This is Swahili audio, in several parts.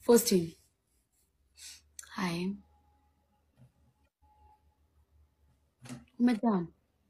Faustin. Hi. Umejam?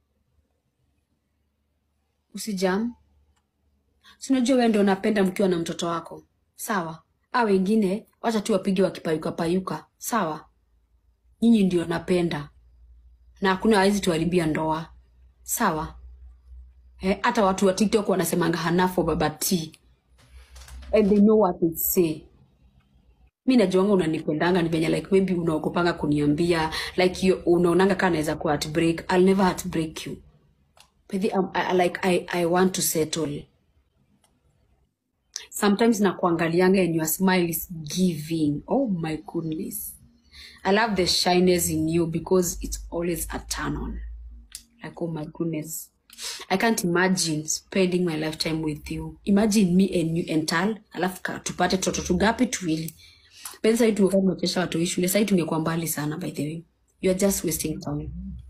Usijam. Si unajua wewe ndio unapenda mkiwa na mtoto wako. Sawa? A wengine wacha tu wapige wakipayuka payuka. Sawa? Nyinyi ndio napenda. Na hakuna hawezi tuharibia ndoa. Sawa? Eh, hata watu wa TikTok wanasemanga hanafo baba T. And they know what they say. mi najuanga unanipendanga ni venye like maybe unaogopanga kuniambia like you, unaonanga kaa naweza kuwa heartbreak I'll never heartbreak you but the, um, I, I- like I, I want to settle sometimes nakuangalianga and your smile is giving oh my goodness I love the shyness in you because it's always a turn on like oh my goodness I can't imagine spending my lifetime with you. Imagine me and you and Tal, alafu ka- tupate toto tugapi tuwili. But sasa hivi tumekuwa tunachesha watu hii shule, sasa hivi tungekuwa mbali sana by the way. You are just wasting time.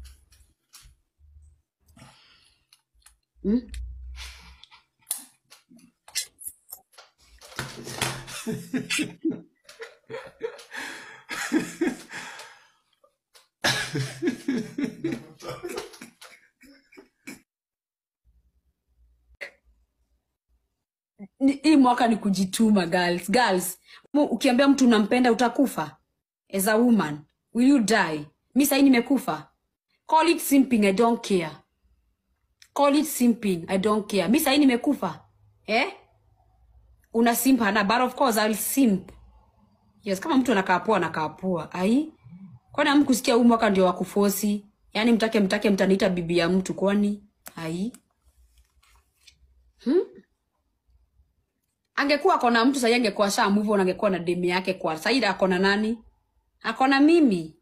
Hmm? Ni- Hii mwaka ni kujituma girls. Girls, mu- ukiambia mtu unampenda utakufa. As a woman, will you die? Mi sahii nimekufa. Call it simping, I don't care. Call it simping, I don't care. Mi sahii nimekufa. Eh? Una simp na but of course I'll simp. Yes, kama mtu anakaa poa anakaa poa. Ai? Kwani hamkusikia huu mwaka ndio wa kufosi? Yaani mtake mtake mtaniita bibi ya mtu kwani? Ai? Angekuwa akona mtu sahii angekuwa sha move on angekuwa na demu yake kwa. Sahii akona nani? Akona mimi.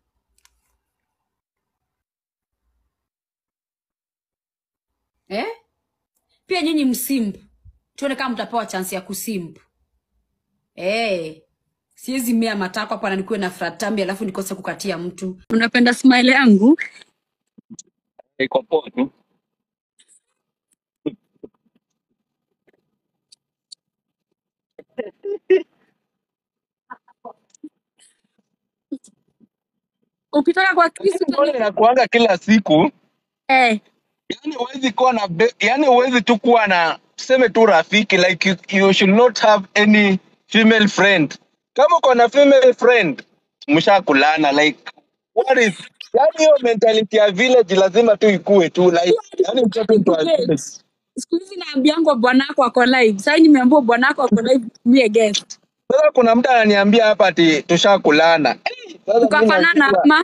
Eh? Pia nyinyi msimp. Tuone kama mtapewa chance ya kusimp. Eh. Siwezi mea matako hapa na nikuwe na fratambi alafu nikose kukatia mtu. Unapenda smile yangu? iko poa tu. Ukitoka kwa kisu Lakini mbona utani... inakuanga kila siku? Eh. Yani huwezi kuwa na be- yani huwezi tu kuwa na tuseme tu rafiki like you, you should not have any female friend. Kama uko na female friend mshakulana like what is yani hiyo mentality ya village lazima tu ikue tu like yani mtoto mtu wa village. Siku hizi naambiangwa bwanako ako live. Sasa nimeambiwa bwanako ako live be a guest. Sasa kuna mtu ananiambia hapa ati tushakulana. Eh, Sasa mimi Tukafanana nashindwa ama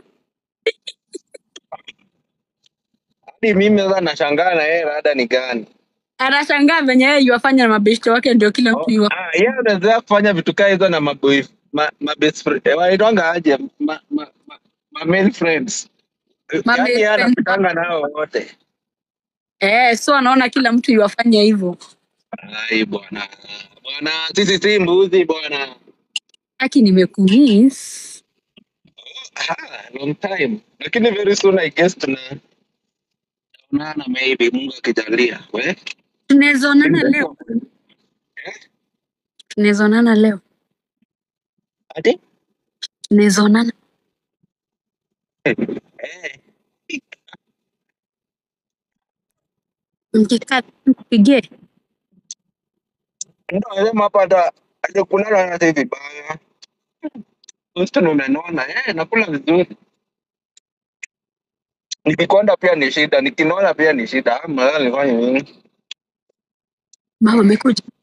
hadi mimi sasa nashangaa na yeye rada ni gani? anashangaa venye yeye yuwafanya na mabeshte wake ndio kila mtu Oh, yuwa. ah, yeye anaendelea kufanya vitu kaa hizo na maboy ma, ma best friend eh, wanaitwanga aje ma, ma, ma, ma male friends Eh, Ma yaani best yeye friend anapitanga nao wote. Eh, so anaona kila mtu yuwafanya hivyo. Ai bwana bwana, sisi si mbuzi bwana. Aki nimekumiss. Ah, long time, lakini very soon I guess tuna tunaonana maybe, Mungu akijalia. We Tunaweza onana leo. Tunaweza onana leo. ati Tunaweza onana. eh, Mkikaa mpigie. ndio anasema hapa hata hajakulala hata hivi vibaya. Houston umenona eh, nakula vizuri. Nikikonda pia ni shida, nikinona pia ni shida. Ah, mara nifanye nini? Mama amekuja.